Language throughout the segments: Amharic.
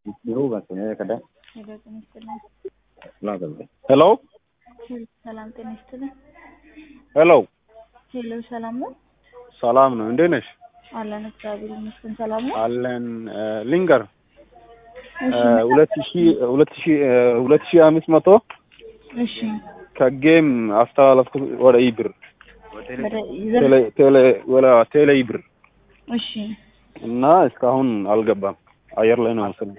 ሄሎ ሰላም ጤና ይስጥልን። ሄሎ ሄሎ ሰላም ነው ሰላም ነው። እንዴት ነሽ? አለን እግዚአብሔር ይመስገን ሰላም ነው። አለን ሊንገር እሺ ሁለት ሺ ሁለት ሺ ሁለት ሺ አምስት መቶ እሺ ከጌም አስተላለፍኩት ወደ ኢብር ወደ ይዘን ቴሌ ቴሌ ወደ ቴሌ ኢብር እሺ እና እስካሁን አልገባም። አየር ላይ ነው መሰለኝ።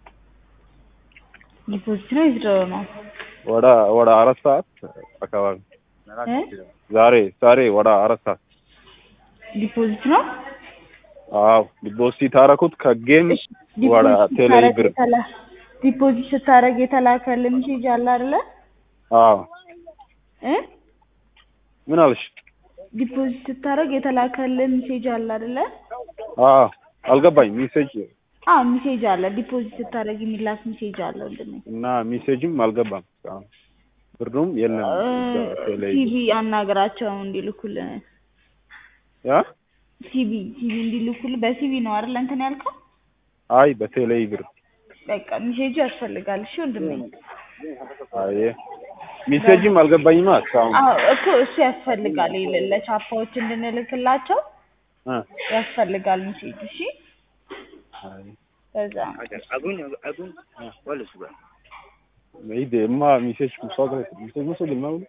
ዲፖዚት ነው ይዝደው ነው ወደ ወደ አራት ሰዓት አካባቢ እ ዛሬ ዛሬ ወደ አራት ሰዓት ዲፖዚት ነው አዎ ዲፖዚት አደረኩት ከጌም እሺ ወደ ዲፖዚት ቴሌ ስታረግ ብር የተላ- ዲፖዚት ስታረግ የተላከልህ ሜሴጅ አለ አይደለ አዎ እ ምን አልሽ? ዲፖዚት ስታረግ የተላከልህ ሜሴጅ አለ አይደለ አዎ አልገባኝ ሜሴጅ አዎ ሜሴጅ አለ ዲፖዚት ስታረግ የሚላክ ሜሴጅ አለ ወንድሜ እና ሜሴጅም አልገባም እስካሁን ብሩም የለም እ ቴሌ ሲቪ አናግራቸው እንዲልኩልህ ያ ሲቪ ሲቪ እንዲልኩልህ በሲቪ ነው አይደል እንትን ያልከው አይ በቴሌ ብር በቃ ሜሴጁ ያስፈልጋል እሺ ወንድሜ አይ ሜሴጅም አልገባኝማ እስካሁን አዎ እኮ እሱ ያስፈልጋል ይል- ለቻፓዎች እንድንልክላቸው እ ያስፈልጋል ሜሴጅ እሺ አይ በዛ ይሄ ማ ሜሴጅ ሙሳጋ ሜሴጅ ሙሰል ማውሉ